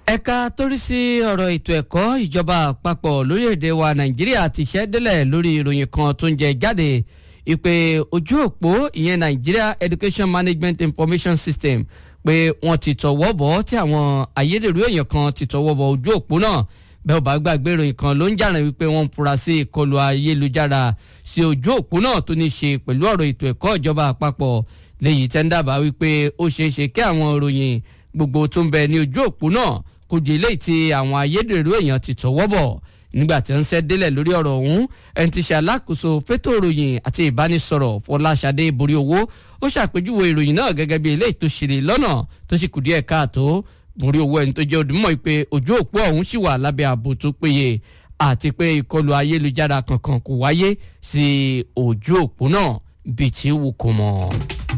ẹ̀ka torí sí ọ̀rọ̀ ètò ẹ̀kọ́ ìjọba àpapọ̀ lórílẹ̀‐èdè wa nàìjíríà ti ṣẹ́ délẹ̀ lórí ìròyìn kan tó ń jẹ jáde ìpè ojú òpó ìyẹn Nigeria Education Management Information System pé wọ́n ti tọwọ́ bọ̀ tí àwọn ayédèrú èèyàn kan ti tọwọ́ bọ̀ ojú òpó náà bẹ́ẹ̀ ò bá gbàgbé ìròyìn kan ló ń jàrán wípé wọ́n ń fura sí ìkọlù ayélujára sí ojú òpó náà tó ní ṣe pẹ̀lú ọ̀rọ̀ ètò ẹ̀kọ́ ìjọba àpapọ̀ léyìí tẹ́ ń dábàá wípé ó ṣeé ṣe kí àwọn ìròyìn gbogbo tó ń bẹ ní ojú òpó náà kò jẹ́ eléyìí tí àwọn ayédèrú èèyàn ti tọwọ́ bọ̀ nígbà tí ń ṣẹ́ délẹ̀ lórí ọ̀rọ̀ ọ̀hún ẹni tí ṣe alákòóso fétò ìròyìn àti ìbánisọ̀rọ̀ Fọláṣadé borí owó ó ṣàpèjúwe ìròyìn náà gẹ́gẹ́ bí eléyìí tó ṣe lọ́nà tó sì kù díẹ̀ káàtó borí owó ẹni tó jẹ́ òdìmọ̀ pé ojú òpó ọ̀hún sì wà lábẹ́ ààbò tó péye àti pé ìkọlù ayélujára kankan kò wáyé sí ojú òpó náà bíi tí wù kó mọ́.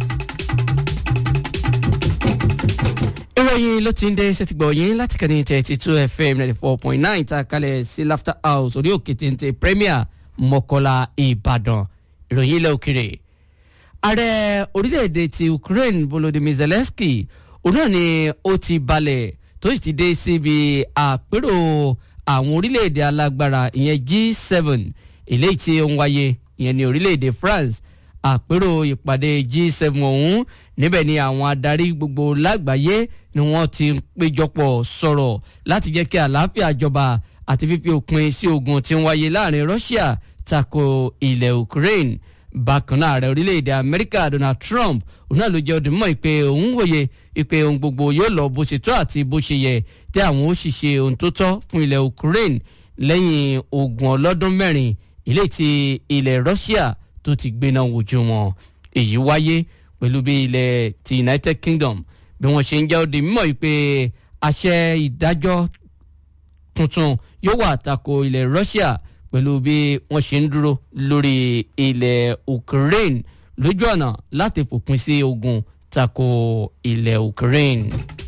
ìròyìn ló ti ń dé sẹ́tìgbọ̀ yín láti kàn ní thirty two fm ninety four point nine ta kalẹ̀ sí laughter house orí òkè téńté premier mọ́kọ́lá ìbàdàn ìròyìn ilẹ̀ òkèrè. ààrẹ orílẹ̀-èdè ti ukraine volodymyr zelensky òun náà ni ó ti balẹ̀ tó sì ti dé síbi àpérò àwọn orílẹ̀-èdè alágbára ìyẹn G7 eléyìí tí ó ń wáyé ìyẹn ní orílẹ̀-èdè France àpérò ìpàdé G7 ọ̀hún níbẹ̀ ni àwọn adarí gbogbo lágbàáyé ni wọ́n ti ń péjọpọ̀ sọ̀rọ̀ láti jẹ́ kí àlàáfíà jọba àti fífi òpin sí ogun tí ń wáyé láàrin Russia tako ilẹ̀ Ukraine bákan náà ààrẹ orílẹ̀-èdè Amẹ́ríkà Donald Trump òun náà ló jẹ́ ọdún mọ́ ìpè òun wòye ìpè ohun gbogbo yóò lọ bó ṣe tó àti bó ṣe yẹ tí àwọn ó sì ṣe ohun tó tọ́ fún ilẹ̀ Ukraine lẹ́yìn ogun ọlọ́dún mẹ́rin ilé tí ilẹ̀ Russia tó ti gbéná wojú wọn èyí wáyé pẹ̀lú bí ilẹ̀ ti United Kingdom bí wọ́n ṣe ń jẹ́ òde mímọ́ yìí pé àṣẹ ìdájọ́ tuntun yóò wà tako ilẹ̀ Russia pẹ̀lú bí wọ́n ṣe ń dúró lórí ilẹ̀ Ukraine lójú ọ̀nà láti fòpin sí ogun tako ilẹ̀ Ukraine.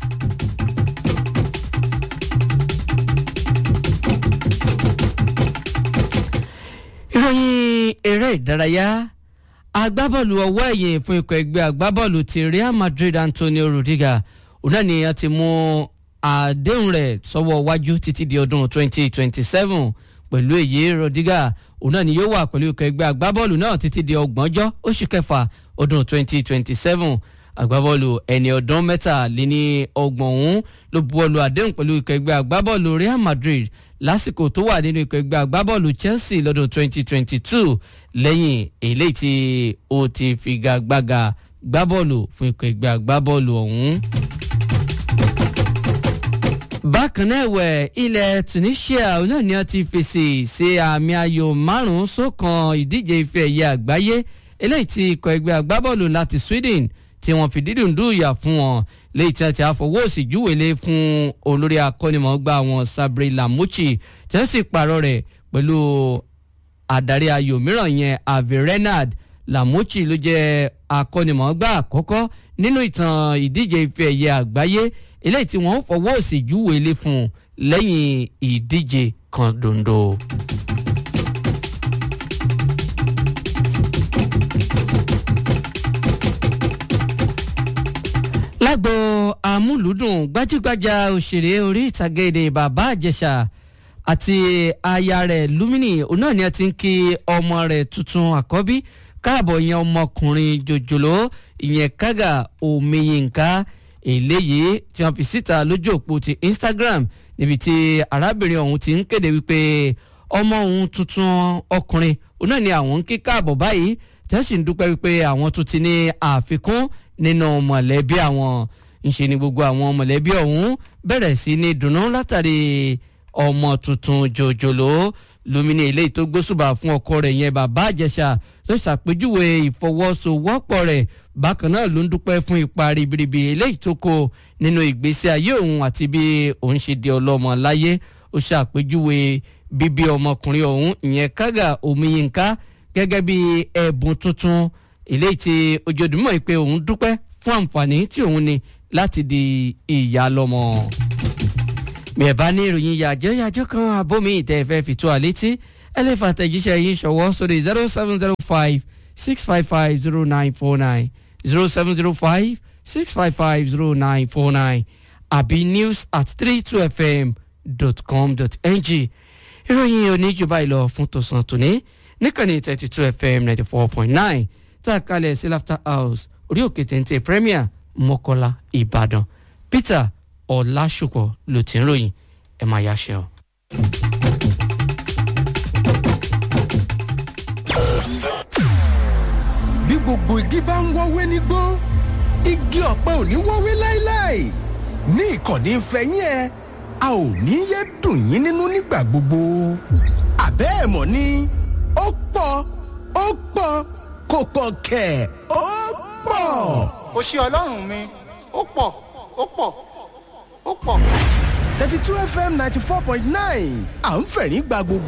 ìròyìn eré ìdárayá agbábọ́ọ̀lù ọwọ́ ẹ̀yìn fún ikọ̀ ẹgbẹ́ agbábọ́ọ̀lù ti Real Madrid Antonio Rudiger òun náà ni a ti mú àdéhùn rẹ̀ sọ́wọ́ wájú títí di ọdún 2027 pẹ̀lú èyí Rudiger òun náà ni yóò wà pẹ̀lú ikọ̀ ẹgbẹ́ agbábọ́ọ̀lù náà títí di ọgbọ̀njọ́ oṣù kẹfà ọdún 2027 agbábọ́ọ̀lù ẹni ọdún mẹ́tàléní ọgbọ̀n ọ̀hún ló buwọ́lu àdéhùn pẹ̀lú ikọ̀ ẹgbẹ́ agbábọ́ọ̀lù Real Madrid lásìkò tó wà nínú ikọ̀ ẹgbẹ́ agbábọ́ọ̀lù Chelsea lọ́dún 2022 lẹ́yìn eléyìí tí ó ti figagbága gbábọ́ọ̀lù fún ikọ̀ ẹgbẹ́ agbábọ́ọ̀lù ọ̀hún. bákan náà ẹ̀wẹ̀ ilẹ̀ Tunisia náà ni wọ́n ti fèsì sí àmì ayò márùn-ún sókan ìdíje ife ẹ̀yẹ àgbáyé eléyìí tí ikọ̀ ẹgbẹ́ agbábọ́ọ̀lù láti Sweden tí wọ́n fi dídùn dùyà fún wọn léyìí tí wọ́n ti àfọwọ́ òsì júwèlé fún olórí akọ́nimọ̀ọ́gbá wọn Sabri Lamuchi tí wọ́n sì pààrọ̀ rẹ̀ pẹ̀lú adarí ayò mìíràn yẹn Avi Renard Lamuchi ló jẹ́ akọ́nimọ̀ọ́gbá àkọ́kọ́ nínú ìtàn ìdíje ife ẹ̀yẹ àgbáyé eléyìí tí wọ́n fọwọ́ òsì júwèlé fún lẹ́yìn ìdíje kan dondo. lágbo amúlùúdùn gbajúgbajà òṣèré orí ìtàgé èdè bàbá àjẹsà àti aya rẹ̀ Lumini òun náà ni a ti ń kí ọmọ rẹ̀ tuntun àkọ́bí káàbọ̀ ìyẹn ọmọkùnrin jòjòló ìyẹn kága omiyinka eléyìí tí wọ́n fi síta lójú òpó ti Instagram níbi tí arábìnrin ọ̀hún ti ń kéde wípé ọmọ òun tuntun ọkùnrin òun náà ni àwọn ń kí káàbọ̀ báyìí tí wọ́n sì ń dúpẹ́ wípé àwọn tún ti ní àfikún nínú mọ̀lẹ́bí àwọn ńṣe ni gbogbo àwọn mọ̀lẹ́bí ọ̀hún bẹ̀rẹ̀ sí ní dùnnú látàrí ọmọ tuntun jòjòló Lumini eléyìí tó gbósùbà fún ọkọ rẹ̀ yẹn bàbá àjẹsà tó ṣàpèjúwe ìfọwọ́sowọ́pọ̀ rẹ̀ bákan náà ló ń dúpẹ́ fún ipa ribiribi eléyìí tó kó nínú ìgbésí ayé òun àti bí òun ṣe di ọlọ́mọ láyé ó ṣàpèjúwe bíbí ọmọkùnrin ọ̀hún ìyẹn kága omiyinka gẹ́gẹ́ bí ẹ̀bùn tuntun eléyìí tí ojoojúmọ́ ìpè òun dúpẹ́ fún àǹfààní tí òun ní láti di ìyá lọ́mọ. bí ẹ bá ní ìròyìn yàjọ́ yàjọ́ kan abómi ìtẹ́ fẹ́ fi tó àlétí ẹ lè fa àtẹ̀jíṣẹ́ yín ṣọwọ́ sórí zero seven zero five six five five zero nine four nine zero seven zero five six five five zero nine four nine àbí news at three two fm dot com dot ng ìròyìn oníjùbá ìlọ fún tòsán tòní níkànnì thirty two fm ninety four point nine tá a kalẹ̀ sí laughter house orí òkè téńté premier mọ́kọ́lá ìbàdàn peter ọ̀làṣùpọ̀ ló ti ń ròyìn ẹ̀ máa yáṣẹ́ o. bí gbogbo igi bá ń wọ́wé nígbó igi ọ̀pẹ ò ní wọ́wé láéláé ní ìkànnì ìfẹ́yín ẹ a ò ní yé dùn yín nínú nígbà gbogbo àbẹ́ ẹ̀ mọ̀ ni ó pọ̀ ó pọ̀ kò pọ̀ kẹ̀ ó pọ̀. ó ṣe ọlọ́run mi ó pọ̀ ó pọ̀ ó pọ̀. thirty two fm ninety four point nine à ń fẹ̀rín gba gbogbo.